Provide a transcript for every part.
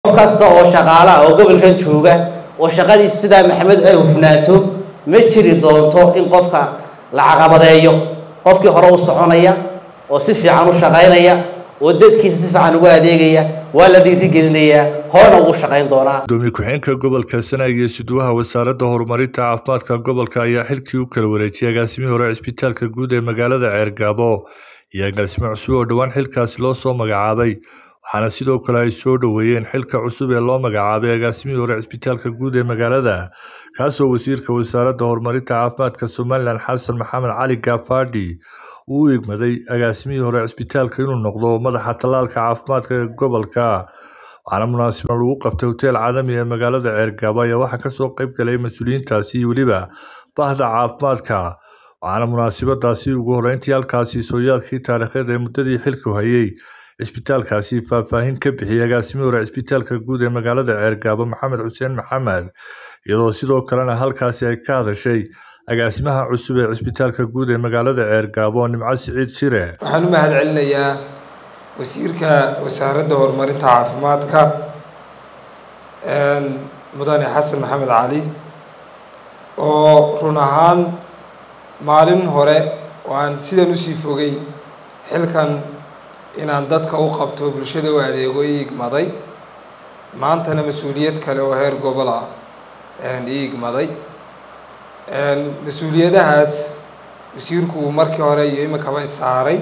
qof kasta oo shaqaala ah oo gobolkan jooga oo shaqadiisu sidaa maxamed ay hufnaato ma jiri doonto in qofka la caqabadeeyo qofkii hore u soconaya oo si fiican u shaqaynaya oo dadkiisa si fiican ugu adeegaya waa la dhiirigelinayaa horena ugu shaqayn doonaa gudoomiye ku-xigeenka gobolka sanaag iyo siduwaha wasaaradda horumarinta caafimaadka gobolka ayaa xilkii u kala wareejiyay agaasimihii hore cisbitaalka guud ee magaalada ceergaabo iyo agaasimo cusub oo dhowaan xilkaasi loo soo magacaabay waxaana sidoo kale ay soo dhoweeyeen xilka cusub ee loo magacaabay agaasimihii hore cisbitaalka guud ee magaalada kaasoo wasiirka wasaaradda horumarinta caafimaadka somalilan xasan maxamed cali gaafadhi uu u igmaday agaasimihii hore cisbitaalka inuu noqdo madaxa tallaalka caafimaadka ee gobolka waxaana munaasabad lagu qabtay hoteel caalami ee magaalada ceergaabo ayaa waxaa kasoo qayb galay mas-uuliyiintaasi iyo weliba bahda caafimaadka waxaana munaasabadaasi ugu horreyntii halkaasi sooyaalkii taariikheed ee muddadii xilku hayay cisbitaalkaasi faahfaahin ka bixiyay agaasimihii hore cisbitaalka guud ee magaalada ceergaabo maxamed xuseen maxamed iyadoo sidoo kalena halkaasi ay ka hadashay agaasimaha cusub ee cisbitaalka guud ee magaalada ceergaabo nimco siciid shire waxaan u mahad celinayaa wasiirka wasaaradda horumarinta caafimaadka mudane xasan maxamed cali oo run ahaan maalin hore oo aan sidan usii fogay xilkan inaan dadka u qabto bulshada u adeego i igmaday maantana mas-uuliyad kale oo heer gobol ah i igmaday mas-uuliyadahaas wasiirku uu markii hore iyo iminkaba isaaray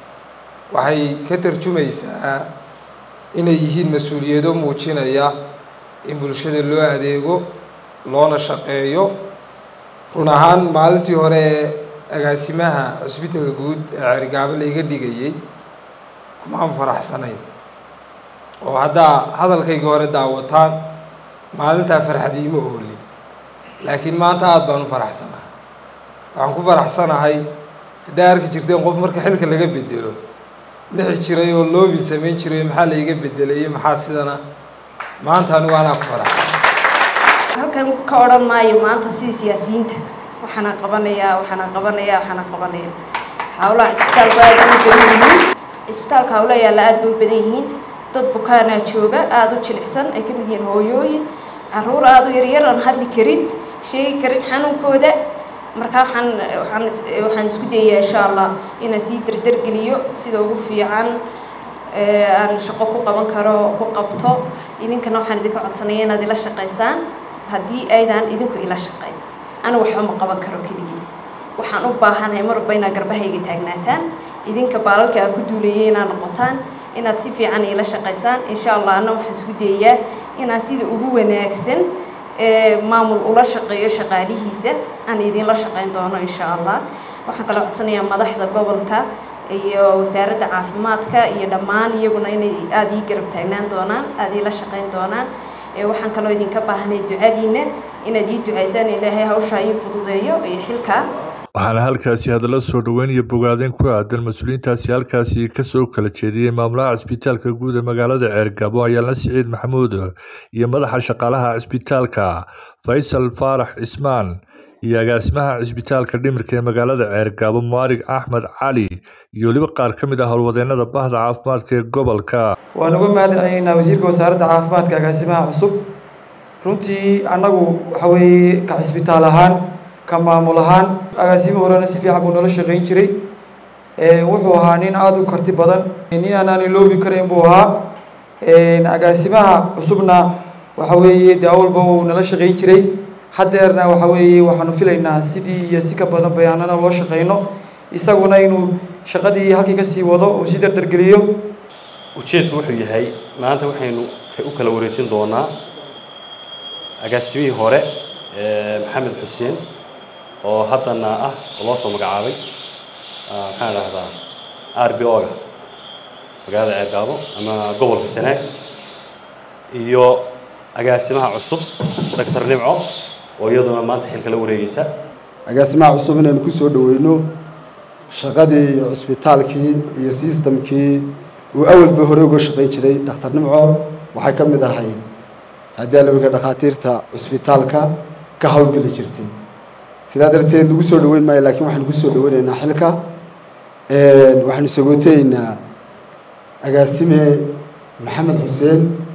waxay ka tarjumaysaa inay yihiin mas-uuliyado muujinaya in bulshada loo adeego loona shaqeeyo run ahaan maalintii hore ee agaasimaha cusbitalka guud ee ceerigaabo layga dhigayay kumaan faraxsanayn oo haddaa hadalkayga hore daawataan maalintaa farxadiima oolin laakiin maanta aada baan u faraxsanahay waxaan ku faraxsanahay haddaa arki jirteen qof marka xilka laga bedelo nixi jiray oo loobi samayn jiray maxaa layga bedelay maxaa sidana maanta anigu anaa ku faraxsan halkan ka odhan maayo maanta sida siyaasiyiinta waxaana qabanayaa waxaana qabanayaa waxaana qabanaya hawlaha cisbitaalku aada u badan yihiin cisbitaalka hawla yaalla aada bay u badan yihiin dad bukaanaa jooga aada u jilicsan ay ka mid yihiin hooyooyin caruur aada u yaryar aan hadli karin sheegi karin xanuunkooda markaa waxaan waxaan waxaan isku dayayaa insha allah inaan sii dardargeliyo sida ugu fiican aan shaqo ku qaban karo ku qabto idinkana waxaan idinka codsanaya inaad ila shaqaysaan haddii aydaan idinku ila shaqayn anigu waxba ma qaban karo keligii waxaan u baahanahay mar walba inaad garbahayga taagnaataan idinka baalalka aad ku duulayay inaad noqotaan inaad si fiican ila shaqaysaan insha allah anna waxaan isku dayayaa inaan sida ugu wanaagsan maamul ula shaqeeyo shaqaalihiisa aan idinla shaqayn doono insha allah waxaan kala codsanayaa madaxda gobolka iyo wasaaradda caafimaadka iyo dhammaan iyaguna inay aada ii garab taagnaan doonaan aada iila shaqayn doonaan waxaan kaloo idinka baahnay ducadiina inaad ii ducaysaan ilaahay hawshaa ii fududeeyo iyo xilkaa waxaana halkaasi hadallo soo dhoweyn iyo bogaadeen ku aadan mas-uuliyiintaasi halkaasi kasoo kala jeediyey maamulaha cisbitaalka guud ee magaalada ceergabo ayaalna siciid maxamuud iyo madaxa shaqaalaha cisbitaalka faysal faarax cismaan iyo agaasimaha cisbitaalka dhimirka ee magaalada ceergabo maarig axmed cali iyo weliba qaar ka mid ah howlwadeenada bahda caafimaadka ee gobolka waan uga mahad celinaynaa wasiirka wasaaradda caafimaadka agaasimaha cusub runtii annagu waxa weeye ka cisbitaal ahaan ka maamul ahaan agaasimo horena si fiican buu nala shaqayn jiray wuxuu ahaa nin aada u karti badan nin aanaan iloobi karayn buu ahaa agaasimaha cusubna waxa weeye dee awalba uu nala shaqayn jiray haddeerna waxa weeye waxaanu filaynaa sidii iyo si ka badan bayaanana loo shaqayno isaguna inuu shaqadii halkii ka sii wado uu sii dardargeliyo ujeedku wuxuu yahay maanta waxaynu u kala wareejin doonaa agaasimihii hore maxamed xuseen oo haddana ah oo loo soo magacaabay maxaan dhahdaa r b o-ga magaalada ceergaabo ama gobolka sanaag iyo agaasimaha cusub doctor nimco oo iyaduna maanta xilka la wareegeysa agaasimaha cusub inaynu ku soo dhoweyno shaqadii iyo cusbitaalkii iyo sistamkii uu awalba hore uga shaqayn jiray dhakhtar nimco waxay ka mid ahay haddii alawiga dhakhaatiirta cusbitaalka ka howlgeli jirtay sidaa darteed lagu soo dhoweyn maayo laakiin waxaanu ku soo dhoweynaynaa xilka waxaanu sagooteynaa agaasime maxamed xuseen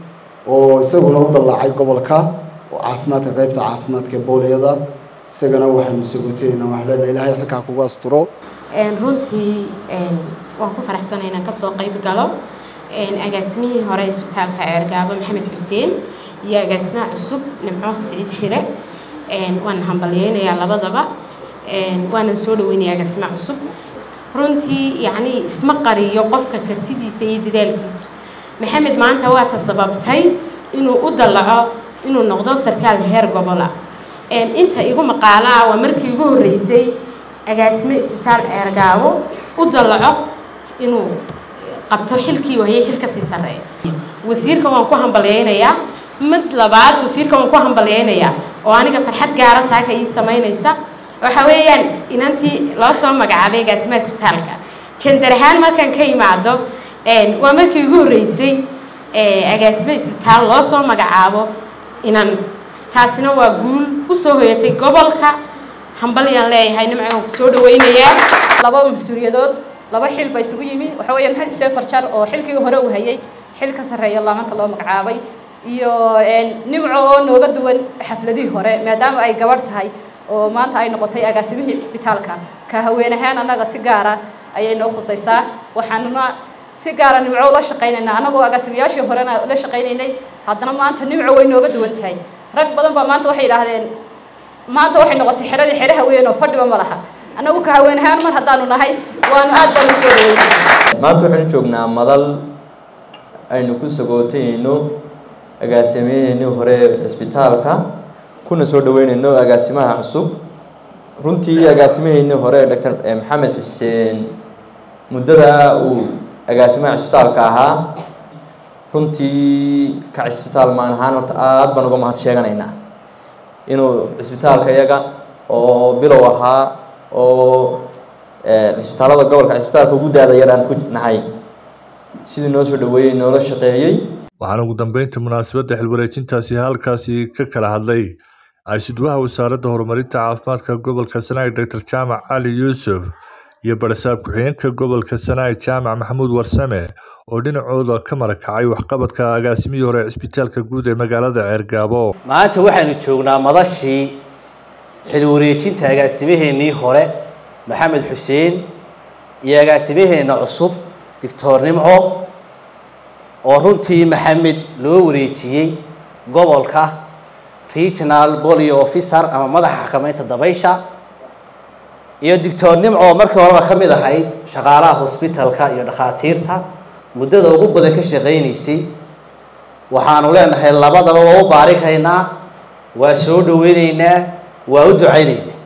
oo isaguna u dallaacay gobolka oo caafimaadka qeybta caafimaadka booliyada isagana waxaanu sagooteynaa waxaan leenahay ilaahay xilkaa kugu asturo runtii waan ku faraxsanay inaan kasoo qayb galo agaasimihii hore isbitaalka ceergaabo maxamed xuseen iyo agaasimaha cusub nimco siciid shire waan hambalyeynayaa labadaba waanan soo dhaweynaya agaasimaha cusub runtii yacni isma qariyo qofka kartidiisa iyo dadaalkiisa maxamed maanta waata sababtay inuu u dallaco inuu noqdo sarkaal heer gobola inta igu maqaalaa waa markii igu horreysay agaasime isbitaal ceergaabo u dallaco inuu qabto xilkii wahayay xil kasii sarreeya wasiirka waan ku hambalyeynayaa mid labaad wasiirka waan ku hambalyeynayaa oo aniga farxad gaara saaka ii samaynaysa waxa weeyaan inantii loo soo magacaabay agaasimaha isbitaalka jandar ahaan markaan ka imaado waa markii ugu horreysay agaasime isbitaal loo soo magacaabo inan taasina waa guul usoo hoyatay gobolka hambalyaan leeyahay nimcan ku soo dhaweynayaa laba mas-uuliyadood laba xil ba isugu yimi waxa weeya maxamed xuseen farjar oo xilkii hore uu hayay xil ka sarreeya laamanta loo magacaabay iyo nimco oo nooga duwan xafladihii hore maadaama ay gabadh tahay oo maanta ay noqotay agaasimihii cisbitaalka ka haween ahaan annaga si gaara ayay noo khusaysaa waxaanuna si gaara nimco ula shaqaynaynaa annagoo agaasimayaashii horena la shaqaynaynay haddana maanta nimco way nooga duwan tahay rag badan baa maanta waxay yidhaahdeen maanta waxay noqotay xeradii xere haween oo fadhiba ma laha annagu ka haween ahaan mar haddaanu nahay waanu aad baan u soo dhaweynay maanta waxaynu joognaa madal aynu ku sagootayno agaasimaheennii hore ee cisbitaalka kuna soo dhaweynayno agaasimaha cusub runtii agaasimaheennii hore ee doctor maxamed xuseen muddada uu agaasimaha cisbitaalka ahaa runtii ka cisbitaal maan ahaan horta aada baan uga mahad sheeganaynaa inuu cisbitaalka iyaga oo bilow ahaa oo cisbitaalada gobolka cisbitaalka ugu daada yar aan ku nahay sidii noo soo dhaweeyey noola shaqeeyey waxaana ugu dambeynta munaasabadda xilwareejintaasi halkaasi ka kala hadlay ay-sudwaha wasaaradda horumarinta caafimaadka gobolka sanaag doctor jaamac cali yuusuf iyo barasaab ku-xigeenka gobolka sanaag jaamac maxamuud warsame oo dhinacooda ka marakacay waxqabadka agaasimihii hore cisbitaalka guud ee magaalada ceergaabo maanta waxaanu joognaa madashii xilwareejinta agaasimaheennii hore maxamed xuseen iyo agaasimaheenna cusub doctor nimco oo runtii maxamed loo wareejiyey gobolka regional bolio officer ama madaxa xakameynta dabaysha iyo doctor nimco markii horeba ka mid ahayd shaqaalaha hosbitalka iyo dhakhaatiirta muddada ugu badan ka shaqaynaysay waxaanu leenahay labadaba waa u baarikaynaa waa soo dhaweyneynaa waa u ducayneynaa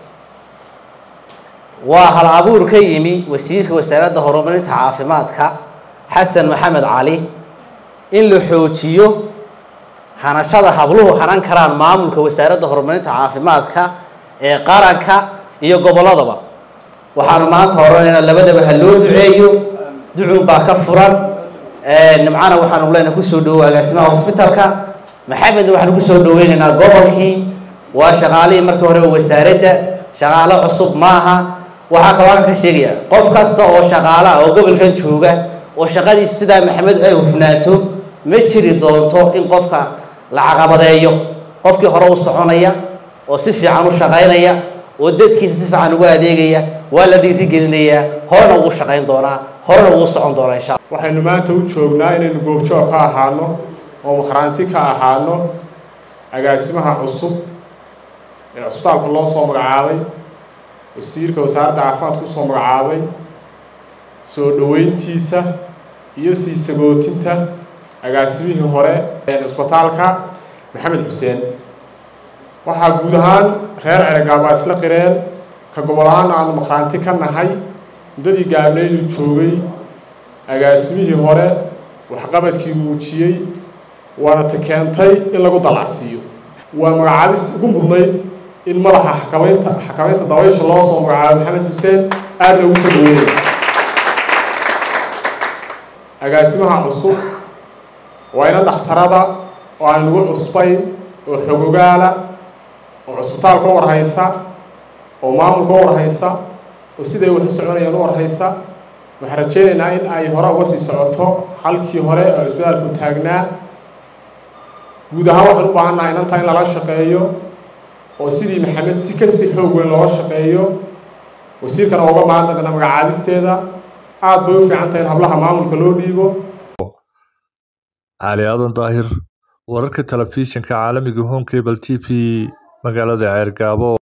waa hal abuur ka yimi wasiirka wasaaradda horumarinta caafimaadka xasan maxamed cali in la xoojiyo hanashada habluhu hanan karaan maamulka wasaaradda horumarinta caafimaadka ee qaranka iyo gobolladaba waxaanu maanta oranaynaa labadaba ha loo duceeyo ducun baa ka furan nimcana waxaanu leenahay kusoo dhawo agaasimaha hosbitalka maxamedna waxaanu kusoo dhaweynaynaa gobolkii waa shaqaalihii markii hore wasaaradda shaqaalo cusub maaha waxaa kaloo halkan ka sheegaya qof kasta oo shaqaala ah oo gobolkan jooga oo shaqadiisu sidaa maxamed ay hufnaato ma jiri doonto in qofka la caqabadeeyo qofkii hore u soconaya oo si fiican u shaqaynaya oo dadkiisa si fiican ugu adeegaya waa la dhiirigelinayaa horena ugu shaqayn doonaa horena ugu socon doonaa insha alla waxaynu maanta u joognaa inaynu goobjoog ka ahaano oo makhraanti ka ahaano agaasimaha cusub ee cusbitaalka loo soo magacaabay wasiirka wasaaradda caafimaadka usoo magacaabay soo dhoweyntiisa iyo sii sagootinta agaasimihii hore ee cusbitaalka maxamed xuseen waxaa guud ahaan reer cergaabaa isla qireen ka gobol ahaan aanu makhraanti ka nahay muddadii gaabnaydu joogay agaasimihii hore waxqabadkii muujiyey waana ta keentay in lagu dalacsiiyo waa magacaabis ugu mudnayd in madaxa xakameynta xakameynta dabaysha loo soo magacaabo maxamed xuseen aadna ugu soo dhaweynaya agaasimaha cusub waa ina dhakhtarada oo aan nagu cusbayn oo xogogaala oo cusbitaalka u warhaysa oo maamulka u warhaysa oo siday wax u soconayaan u warhaysa waxaan rajeynaynaa in ay hore uga sii socoto halkii hore oo cusbitaalku taagnaa guud ahaan waxaan u baahannahay inanta in lala shaqeeyo oo sidii maxamed si kasi xoog weyn looga shaqeeyo wasiirkana uga mahadnaqana magacaabisteeda aada bay u fiican tahay in hablaha maamulka loo dhiibo cali aadan daahir wararka telefishinka caalamiga home cable t v magaalada ceergaabo